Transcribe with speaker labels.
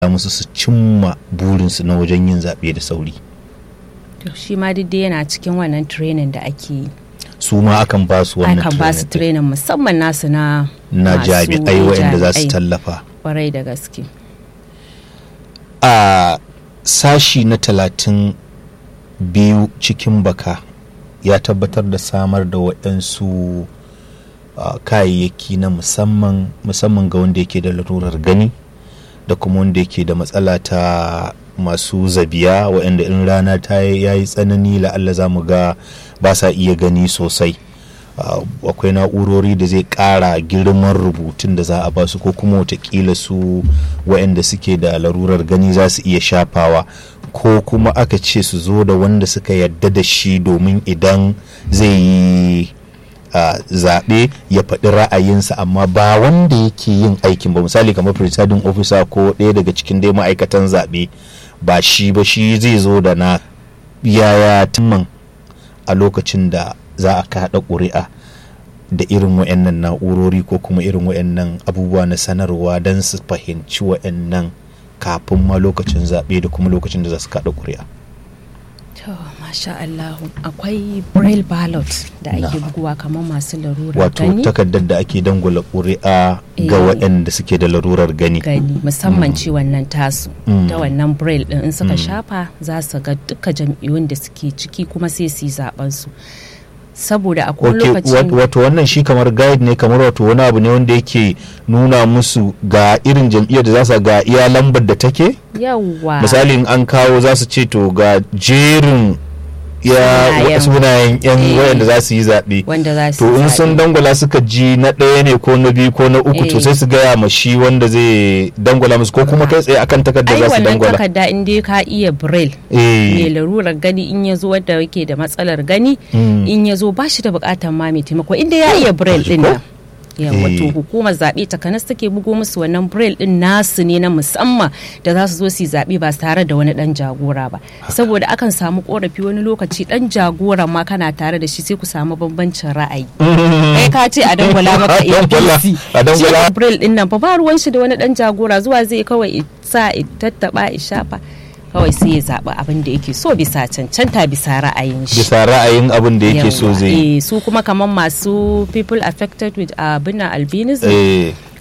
Speaker 1: musu su cimma burinsu na wajen yin zaɓe da sauri
Speaker 2: To shi ma duk dai yana cikin wannan training da ake yi.
Speaker 1: su ma akan ba su wannan
Speaker 2: Akan ba su
Speaker 1: training
Speaker 2: training musamman nasu na
Speaker 1: na
Speaker 2: masu
Speaker 1: jami'ai waɗanda za su
Speaker 2: jami'ai.
Speaker 1: tallafa
Speaker 2: Kwarai da gaske.
Speaker 1: a sashi na talatin biyu cikin baka ya tabbatar da samar da waɗansu a, kayayyaki na musamman musamman ga wanda yake da larurar gani da kuma wanda yake da matsala ta masu zabiya waɗanda in rana ta yayi tsanani la'alla za mu ga ba sa iya gani sosai Uh, akwai na'urori da zai ƙara girman rubutun da za a basu ko kuma watakila su waɗanda suke da larurar gani za su iya shafawa ko kuma aka ce su zo da wanda suka yadda da shi domin idan zai yi uh, zaɓe ya faɗi ra'ayinsa amma ba wanda yake yin aikin ba misali kamar presiding officer ko ɗaya daga cikin dai ma'aikatan zaɓe ba shi ba shi zai zo da na yaya timman a lokacin da za a kaɗa ƙuri'a da irin wa'annan na'urori ko kuma irin wa'annan abubuwa na sanarwa don su fahimci wa'annan kafin ma lokacin zaɓe da kuma lokacin da za su kaɗa ƙuri'a.
Speaker 2: To masha Allah akwai braille ballot da ake
Speaker 1: Na'am.
Speaker 2: buguwa kamar masu larurar
Speaker 1: wato
Speaker 2: gani.
Speaker 1: takardar da ake dangwala ƙuri'a ga
Speaker 2: Eh.
Speaker 1: waɗanda suke da larurar gani
Speaker 2: gani musamman ci wannan tasu
Speaker 1: Mm.
Speaker 2: ta wannan braille din in suka shafa za su ga duka jam'iyyun da suke ciki kuma sai su yi zaben su saboda a kowane
Speaker 1: Ok,
Speaker 2: lokacin
Speaker 1: wat- wato wannan shi kamar guide ne kamar wato wani abu ne wanda yake nuna musu ga irin jam'iyyar da za su ga iya lambar da take
Speaker 2: yawwa
Speaker 1: misali in an kawo za su ce to ga jerin ya
Speaker 2: Sunayen.
Speaker 1: sunayen yan
Speaker 2: Eh.
Speaker 1: wayanda za su yi zaɓe
Speaker 2: wanda za su
Speaker 1: to in
Speaker 2: zaɓe.
Speaker 1: sun dangwala suka ji na ɗaya ne ko na biyu ko na uku to
Speaker 2: Eh.
Speaker 1: sai su gaya ma shi wanda zai dangwala musu ko kuma kai tsaye akan takardar
Speaker 2: ai
Speaker 1: za su
Speaker 2: wannan
Speaker 1: dangwala
Speaker 2: takarda in dai ka iya braille mai
Speaker 1: eh
Speaker 2: larurar gani in ya zo wadda yake da matsalar gani
Speaker 1: Mm.
Speaker 2: in ya zo ba shi da bukatar ma mai taimako inda ya iya braille din nan yawa to
Speaker 1: Eh.
Speaker 2: hukumar zaɓe takanas take bugo musu wannan braille din nasu ne na musamman da za su zo su yi zaɓe ba tare da wani ɗan jagora ba saboda akan samu korafi wani lokaci ɗan jagoran ma kana tare da shi sai ku samu bambancin ra'ayi kai ka ce a dangwala maka
Speaker 1: A dangwala-
Speaker 2: abc
Speaker 1: a dangwala-
Speaker 2: shi braille din nan fa ba ruwan shi da wani ɗan jagora zuwa zai kawai i sa i tattaba i shafa kawai sai ya zaɓi abin da yake so bisa cancanta bisa ra'ayin shi
Speaker 1: bisa ra'ayin abin da yake so
Speaker 2: Yawwa,
Speaker 1: zai yi
Speaker 2: eh, su kuma kamar masu people affected with abin albinism
Speaker 1: eh